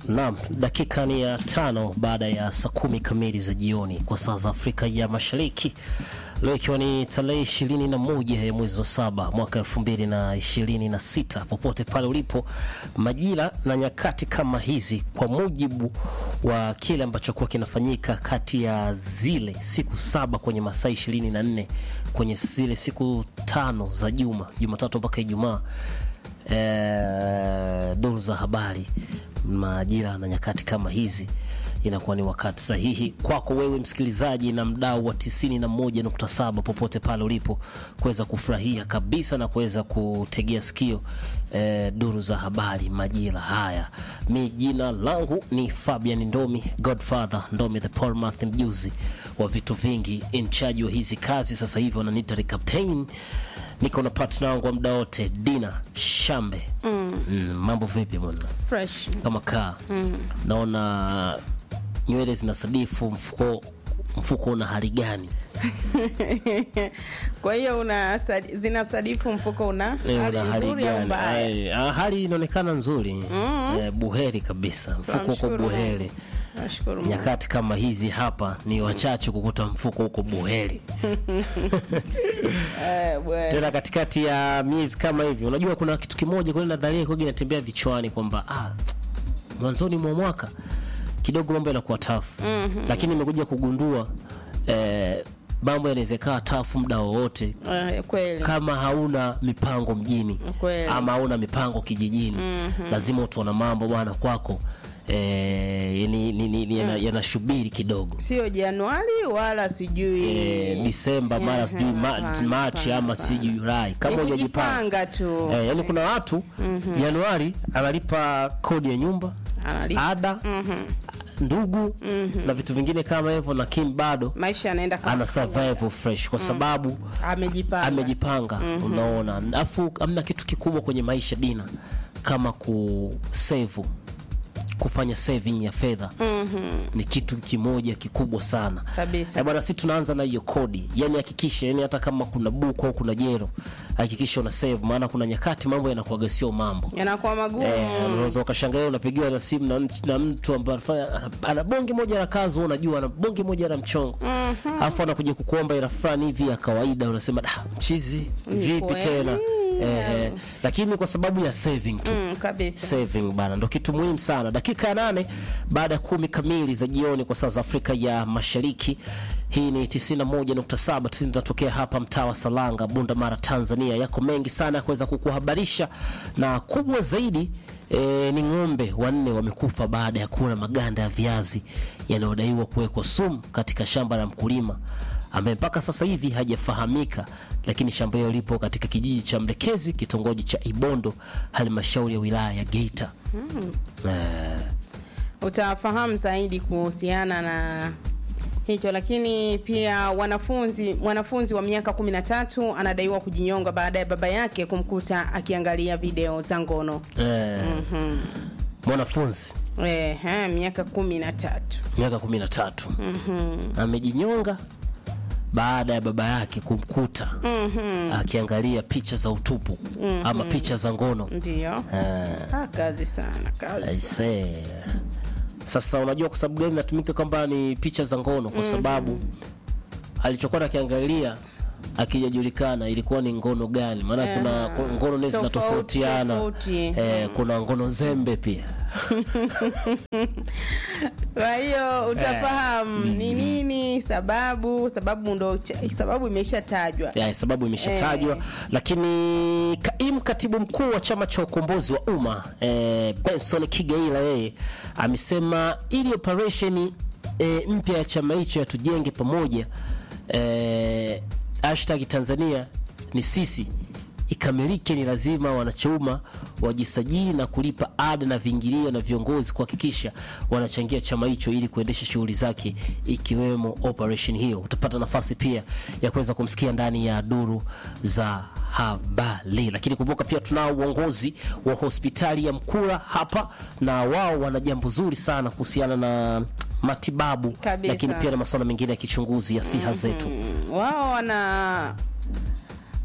Naam, dakika ni ya tano baada ya saa kumi kamili za jioni kwa saa za Afrika ya Mashariki, leo ikiwa ni tarehe ishirini na moja ya mwezi wa saba mwaka elfu mbili na ishirini na sita popote pale ulipo, majira na nyakati kama hizi, kwa mujibu wa kile ambacho kuwa kinafanyika kati ya zile siku saba kwenye masaa ishirini na nne kwenye zile siku tano za juma, Jumatatu mpaka Ijumaa. Eh, duru za habari majira na nyakati kama hizi inakuwa ni wakati sahihi kwako wewe msikilizaji na mdau wa 91.7 popote pale ulipo kuweza kufurahia kabisa na kuweza kutegea sikio eh, duru za habari majira haya. Mi jina langu ni Fabian Ndomi, Godfather Ndomi, the Portmouth, mjuzi wa vitu vingi, in charge wa hizi kazi. Sasa hivi wananiita the captain niko na partner wangu wa muda wote Dina Shambe. mm. Mm, mambo vipi bwana? fresh Kama kaa naona nywele zinasadifu, mfuko mfuko una hali gani? kwa hiyo una sadi- zinasadifu mfuko una Eh, hali una hali nzuri au gani? mbaya Eh, ah, hali inaonekana nzuri eh, buheri kabisa, mfuko uko Tunamshukuru buheri. Mungu. nashukuru Mungu. Nyakati kama hizi hapa ni wachache kukuta mfuko huko buheri Eh, bwana. tena katikati ya miezi kama hivi. Unajua kuna kitu kimoja kweli nadharia kwa inatembea vichwani kwamba ah, mwanzoni mwa mwaka kidogo mambo yanakuwa tafu lakini nimekuja kugundua eh, mambo yanaweza kaa tafu muda wowote Eh, kweli kama hauna mipango mjini Kweli. ama hauna mipango kijijini lazima utaona mambo bwana kwako eh, ni, ni, ni, ni, yana- yanashubiri kidogo sio Januari wala sijui eh, Disemba mara Eh, sijui ma, hapana, Machi hapana, ama sijui Julai kama Ni hujajipanga kujipanga tu eh, yani kuna watu Januari analipa kodi ya nyumba Analipa. ada ndugu na vitu vingine kama hivyo, lakini bado maisha yanaenda kama ana survival fresh kwa sababu amejipanga amejipanga unaona. Alafu amna kitu kikubwa kwenye maisha Dina kama kusave, kufanya saving ya fedha ni kitu kimoja kikubwa sana Kabisa. Eh, bwana, si tunaanza na hiyo kodi, yani hakikisha, yani hata kama kuna buku au kuna jero, hakikisha una save, maana kuna nyakati mambo yanakuwaga sio mambo yanakuwa magumu Eh, unaweza ukashangaa unapigiwa na simu na, mtu- na mtu ambaye anafanya ana- ana bonge moja la kazi, wewe unajua ana bonge moja la mchongo, alafu anakuja kukuomba ila fulani hivi ya kawaida, unasema da, mchizi vipi kweli? tena eh, eh, lakini kwa sababu ya saving tu Mm, kabisa saving bana, ndo kitu muhimu sana. Dakika ya nane baada ya kumi kamili za jioni kwa saa za Afrika ya Mashariki. Hii ni 91.7 tunatokea hapa mtaa wa Salanga, Bunda Mara, Tanzania. Yako mengi sana ya kuweza kukuhabarisha na kubwa zaidi E, ni ng'ombe wanne wamekufa baada ya kula maganda ya viazi yanayodaiwa kuwekwa sumu katika shamba la mkulima ambaye mpaka sasa hivi hajafahamika, lakini shamba hilo lipo katika kijiji cha Mlekezi, kitongoji cha Ibondo, halmashauri ya wilaya ya Geita. Eh, utafahamu zaidi kuhusiana na hicho lakini pia wanafunzi mwanafunzi wa miaka kumi na tatu anadaiwa kujinyonga baada ya baba yake kumkuta akiangalia video za ngono eh, mwanafunzi eh, eh, miaka kumi na tatu miaka kumi na tatu amejinyonga baada ya baba yake kumkuta akiangalia picha za utupu ama picha za ngono ndio eh, ah, kazi sana kazi Aisee. Sasa unajua kwa sababu gani natumika kwamba ni picha za ngono? Kwa sababu alichokuwa nakiangalia akijajulikana ilikuwa ni ngono gani, maana kuna Eh, ngono nezi tofauti, zinatofautiana. tofauti. Eh, kuna ngono zembe pia kwa hiyo utafahamu ni nini sababu sababu ndo cha- sababu imeshatajwa ya, sababu imeshatajwa lakini kaimu katibu mkuu wa chama cha ukombozi wa umma eh, Benson Kigaila yeye amesema ili operesheni eh, mpya ya chama hicho ya tujenge pamoja eh, hashtag Tanzania ni sisi ikamilike, ni lazima wanachauma wajisajili na kulipa ada na viingilio na viongozi kuhakikisha wanachangia chama hicho ili kuendesha shughuli zake ikiwemo operation hiyo. Utapata nafasi pia ya kuweza kumsikia ndani ya duru za habari, lakini kumbuka pia tunao uongozi wa hospitali ya Mkura hapa, na wao wana jambo zuri sana kuhusiana na matibabu, Kabisa. lakini pia na masuala mengine ya kichunguzi ya siha zetu. Mm, wao wana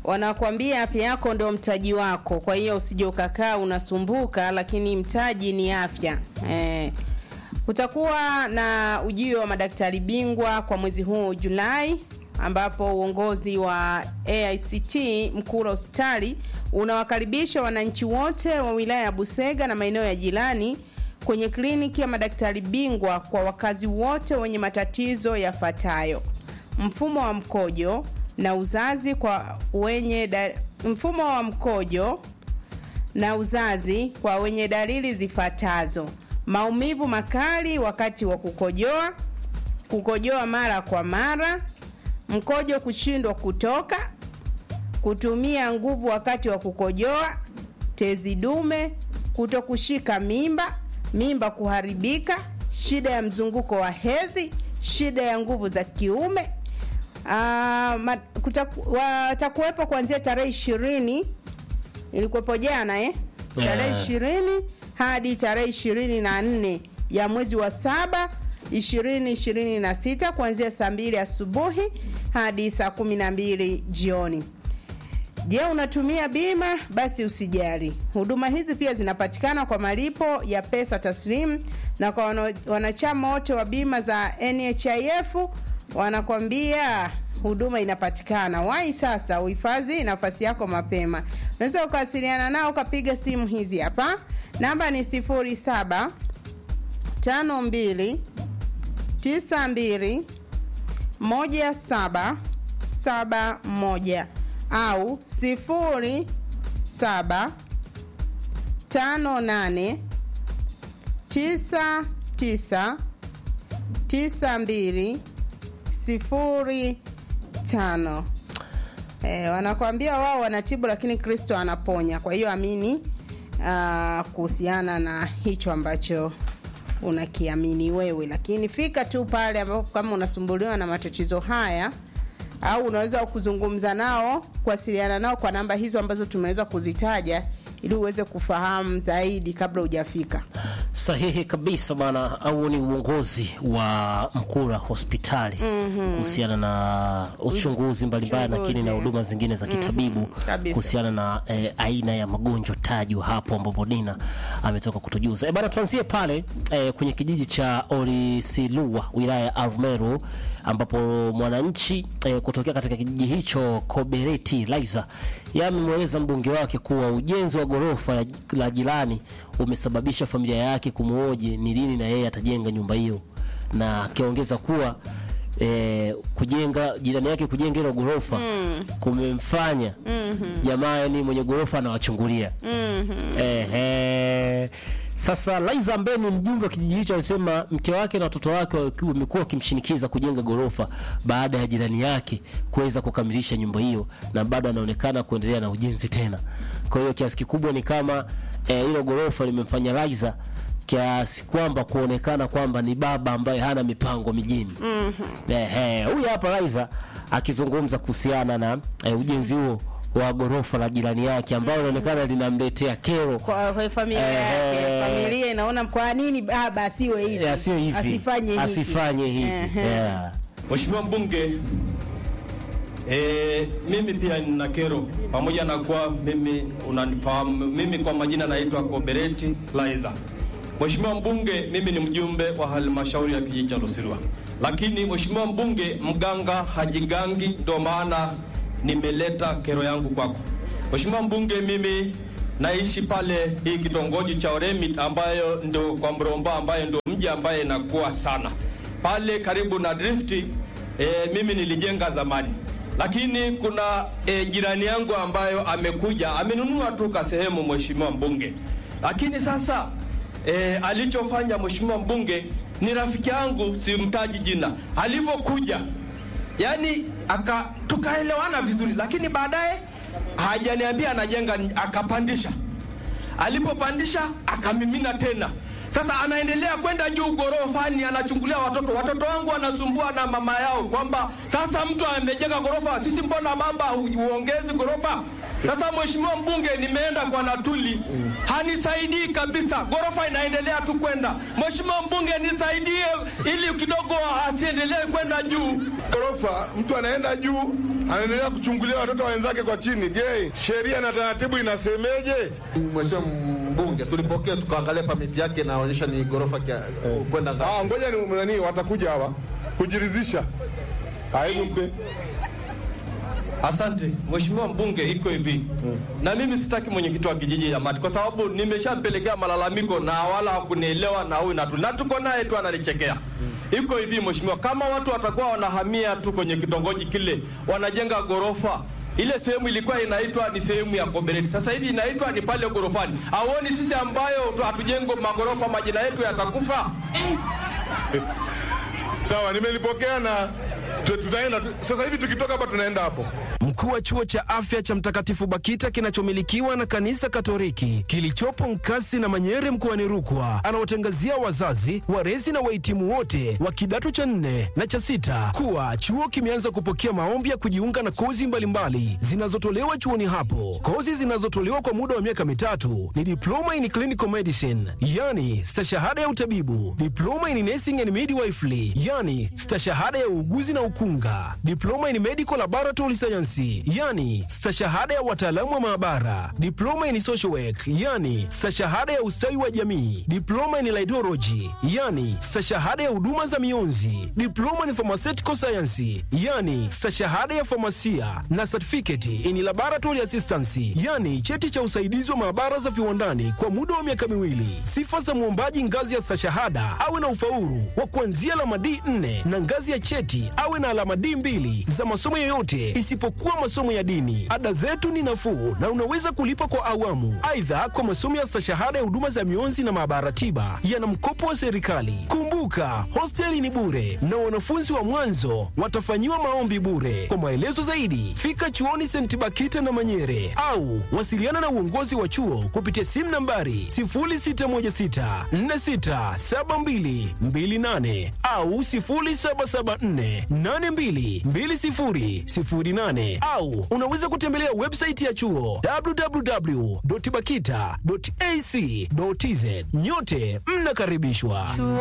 wanakuambia afya yako ndio mtaji wako, kwa hiyo usije ukakaa unasumbuka, lakini mtaji ni afya eh. Kutakuwa na ujio wa madaktari bingwa kwa mwezi huu Julai, ambapo uongozi wa AICT Mkura hospitali unawakaribisha wananchi wote wa wilaya ya Busega na maeneo ya jirani kwenye kliniki ya madaktari bingwa kwa wakazi wote wenye matatizo yafuatayo: mfumo wa mkojo na uzazi kwa wenye da, mfumo wa mkojo na uzazi kwa wenye dalili zifuatazo: maumivu makali wakati wa kukojoa, kukojoa mara kwa mara, mkojo kushindwa kutoka, kutumia nguvu wakati wa kukojoa, tezi dume, kutokushika mimba, mimba kuharibika, shida ya mzunguko wa hedhi, shida ya nguvu za kiume. Uh, watakuwepo kuanzia tarehe ishirini ilikuwepo jana eh? tarehe ishirini hadi tarehe ishirini na nne ya mwezi wa saba ishirini ishirini na sita kuanzia saa mbili asubuhi hadi saa kumi na mbili jioni. Je, unatumia bima? Basi usijali, huduma hizi pia zinapatikana kwa malipo ya pesa taslimu, na kwa wanachama wote wa bima za NHIF wanakwambia huduma inapatikana. Wahi sasa, uhifadhi nafasi yako mapema. Unaweza ukawasiliana nao ukapiga simu hizi hapa, namba ni 07 52 92 17 71 au 07 58 99 92 sifuri tano. E, wanakwambia wao wanatibu lakini Kristo anaponya. Kwa hiyo amini uh, kuhusiana na hicho ambacho unakiamini wewe, lakini fika tu pale ambapo kama unasumbuliwa na matatizo haya au unaweza kuzungumza nao, kuwasiliana nao kwa namba hizo ambazo tumeweza kuzitaja ili uweze kufahamu zaidi kabla hujafika. Sahihi kabisa bana, au ni uongozi wa Mkura hospitali kuhusiana na uchunguzi mbalimbali, lakini na huduma zingine za kitabibu kuhusiana na eh, aina ya magonjwa tajwa hapo, ambapo Dina ametoka kutujuza. E bana, tuanzie pale eh, kwenye kijiji cha Orisilua wilaya ya Arumeru ambapo mwananchi eh, kutokea katika kijiji hicho Kobereti Laiza yamemweleza mbunge wake kuwa ujenzi wa ghorofa la jirani umesababisha familia yake kumwoje ni lini na yeye atajenga nyumba hiyo, na akiongeza kuwa e, kujenga jirani yake kujenga hilo ghorofa mm. kumemfanya jamaa mm -hmm. yani mwenye ghorofa anawachungulia mm -hmm. ehe sasa Laiza ambaye ni mjumbe wa kijiji hicho alisema mke wake na watoto wake wamekuwa wakimshinikiza kujenga ghorofa baada ya jirani yake kuweza kukamilisha nyumba hiyo, na bado anaonekana kuendelea na ujenzi tena. Kwa hiyo kiasi kikubwa ni kama hilo e, ghorofa limemfanya Laiza kiasi kwamba kuonekana kwamba ni baba ambaye hana mipango mijini. mm -hmm. Ehe, huyu hapa Laiza akizungumza kuhusiana na e, ujenzi huo wa ghorofa la jirani yake ambao inaonekana linamletea kero kwa, kwa familia yake. Familia inaona kwa nini baba asiwe hivi, asiwe hivi, asifanye hivi, asifanye hivi. Yeah. Mheshimiwa mbunge, e, mimi pia nina kero pamoja na kuwa mimi unanifahamu mimi kwa majina naitwa Kobereti Laiza. Mheshimiwa mbunge, mimi ni mjumbe wa halmashauri ya kijiji cha Lusirwa, lakini mheshimiwa mbunge, mganga hajigangi, ndio maana nimeleta kero yangu kwako. Mheshimiwa mbunge, mimi naishi pale hii kitongoji cha Oremit ambayo ndio kwa Mromba ambayo ndio mji ambaye inakuwa sana pale karibu na Drift. E, mimi nilijenga zamani, lakini kuna e, jirani yangu ambayo amekuja amenunua tu ka sehemu, mheshimiwa mbunge, lakini sasa e, alichofanya mheshimiwa mbunge ni rafiki yangu, simtaji jina, alivyokuja yani aka tukaelewana vizuri, lakini baadaye hajaniambia anajenga, akapandisha. Alipopandisha akamimina tena. Sasa anaendelea kwenda juu gorofani, anachungulia watoto. Watoto wangu wanasumbua na mama yao kwamba sasa mtu amejenga gorofa, sisi mbona baba huongezi gorofa? Sasa mheshimiwa mbunge, nimeenda kwa Natuli hanisaidii kabisa, ghorofa inaendelea tu kwenda. Mheshimiwa mbunge, nisaidie ili kidogo asiendelee kwenda juu. ghorofa, mtu anaenda juu, anaendelea kuchungulia watoto wenzake kwa chini. Je, sheria na taratibu inasemeje? Mheshimiwa mbunge, tulipokea tukaangalia pamiti yake inaonyesha ni ghorofa kia- kwenda ngapi. Ah, ngoja ni nani, watakuja hawa kujiridhisha. Aibu mpe Asante mheshimiwa mbunge, iko hivi na mimi sitaki mwenyekiti wa kijiji ya Mati kwa sababu nimeshampelekea malalamiko na wala hakunielewa na huyu Natuli na tuko naye tu ananichekea. Iko hivi mheshimiwa, kama watu watakuwa wanahamia tu kwenye kitongoji kile, wanajenga ghorofa ile sehemu ilikuwa inaitwa ni sehemu ya Kobereti, sasa hivi inaitwa ni pale ghorofani. Auoni sisi ambayo tu hatujengo magorofa majina yetu yatakufa? sawa, nimelipokea na tu- tutaenda tu- sasa hivi, tukitoka hapa tunaenda hapo. Mkuu wa chuo cha afya cha Mtakatifu Bakita kinachomilikiwa na kanisa Katoliki kilichopo Nkasi na Manyere mkoani Rukwa anawatangazia wazazi, walezi na wahitimu wote wa kidato cha nne na cha sita kuwa chuo kimeanza kupokea maombi ya kujiunga na kozi mbalimbali zinazotolewa chuoni hapo. Kozi zinazotolewa kwa muda wa miaka mitatu ni diploma in clinical medicine, yani stashahada ya utabibu, diploma in nursing and midwifery, yani stashahada ya uuguzi na ukunga, diploma in medical laboratory science, yani stashahada ya wataalamu wa maabara, diploma in social work, yani stashahada ya ustawi wa jamii, diploma in laidology, yani stashahada ya huduma za mionzi, diploma in pharmaceutical science, yani stashahada ya famasia na certificate in laboratory assistance, yani cheti cha usaidizi wa maabara za viwandani kwa muda wa miaka miwili. Sifa za mwombaji ngazi ya stashahada awe na ufaulu wa kuanzia alama D4 na ngazi ya cheti awe na alama D2 za masomo yoyote isipokuwa masomo ya dini. Ada zetu ni nafuu na unaweza kulipa kwa awamu. Aidha, kwa masomo ya stashahada ya huduma za mionzi na maabara tiba yana mkopo wa serikali. Kumbuka, hosteli ni bure na wanafunzi wa mwanzo watafanyiwa maombi bure. Kwa maelezo zaidi, fika chuoni St. Bakita na Manyere au wasiliana na uongozi wa chuo kupitia simu nambari 0616467228 au 0774822008 au unaweza kutembelea website ya chuo www.bakita.ac.tz. Nyote mnakaribishwa.